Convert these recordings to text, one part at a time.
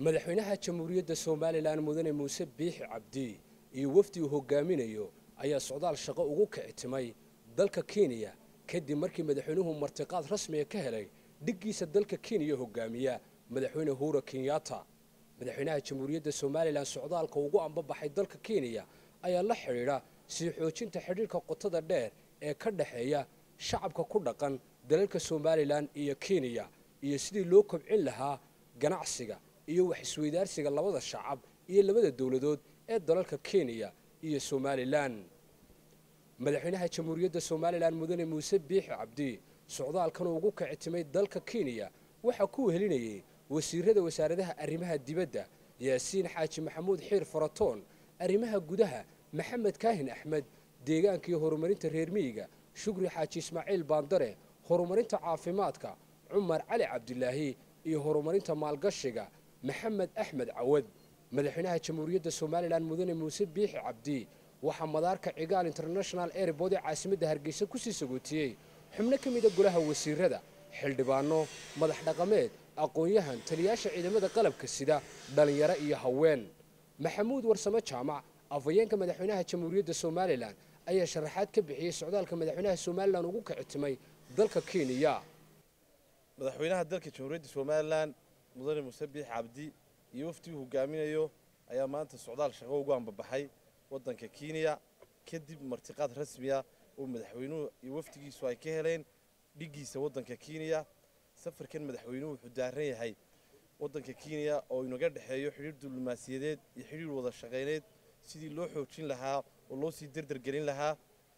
madaxweynaha jamhuuriyadda somalilan mudane muuse biixi cabdi iyo wafdi uu hogaaminayo ayaa socdaal shaqo ugu kicitimay dalka kenya kadib markii madaxweynuhu martiqaad rasmiga ka helay dhiggiisa dalka kenya hogaamiya madaxweyne huura kenyatta madaxweynaha jamhuuriyadda somalilan socdaalka ugu ambabaxay dalka kenya ayaa la xidhiidha sii xoojinta xidhiirka qotada dheer ee ka dhexeeya shacabka ku dhaqan dalalka somalilan iyo kenya iyo sidii loo kobcin lahaa ganacsiga iyo wax isweydaarsiga labada shacab iyo labada dowladood ee dalalka kenya iyo somalilan madaxweynaha jamhuuriyadda somalilan mudane muuse biixi cabdi socdaalkan ugu kicitimay dalka kenya waxaa ku wehelinayay wasiirada wasaaradaha arrimaha dibadda yaasiin xaaji maxamuud xiir faratoon arrimaha gudaha maxamed kaahin axmed deegaanka iyo horumarinta reer miyiga shukri xaaji ismaaciil baandare horumarinta caafimaadka cumar cali cabdilaahi iyo horumarinta maalgashiga maxamed axmed cawad madaxweynaha jamhuuriyadda somalilan mudane muuse biixi cabdi waxaa madaarka cigaal international airbood ee caasimadda hargeysa kusii sagootiyey xubno ka mida golaha wasiirada xildhibaano madax dhaqameed aqoon-yahan taliyaasha ciidamada qalabka sida dhallinyaro iyo haween maxamuud warsame jaamac afhayeenka madaxweynaha jamhuuriyadda somalilan ayaa sharaxaad ka bixiyey socdaalka madaxweynaha somalilan ugu kicitimay dalka kenya madaxweynaha dalka jamhuuriyadda somalilan mudane muuse biix cabdi iyo wafdiguu hogaaminayo ayaa maanta socdaal shaqo ugu ambabaxay waddanka kenya kadib martiqaad rasmiya oo madaxweynuhu iyo wafdigiisu ay ka heleen dhiggiisa waddanka kenya safarkan madaxweynuhu wuxuu daaran yahay waddanka kenya oo inaga dhexeeyo xidhiir diblomaasiyadeed iyo xidhiir wada shaqayneed sidii loo xoojin lahaa oo loo sii derdergelin lahaa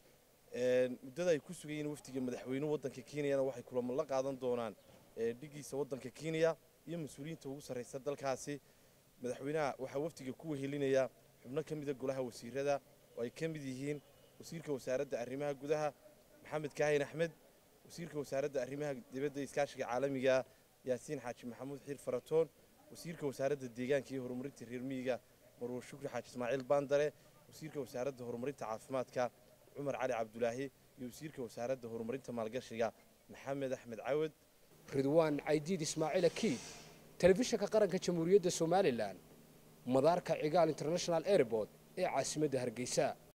muddada ay ku sugan yihiin wafdiga madaxweynuhu waddanka kenyana waxay kulamo la qaadan doonaan dhiggiisa waddanka kenya iyo mas-uuliyiinta ugu sarraysa dalkaasi madaxweynaha waxaa wafdiga ku wehelinaya xubno ka mida golaha wasiirada oo ay ka mid yihiin wasiirka wasaaradda arrimaha gudaha maxamed kaahin axmed wasiirka wasaaradda arrimaha dibadda iskaashiga caalamiga yaasiin xaaji maxamuud xiir faratoon wasiirka wasaaradda deegaanka iyo horumarinta reer miyiga marwar shukri xaaji ismaaciil baandare wasiirka wasaaradda horumarinta caafimaadka cumar cali cabdulaahi iyo wasiirka wasaaradda horumarinta maalgashiga maxamed axmed cawad ridwaan caydiid ismaaciil akiid telefishinka qaranka jamhuuriyadda somalilan madaarka cigaal international airbood ee caasimadda hargeysa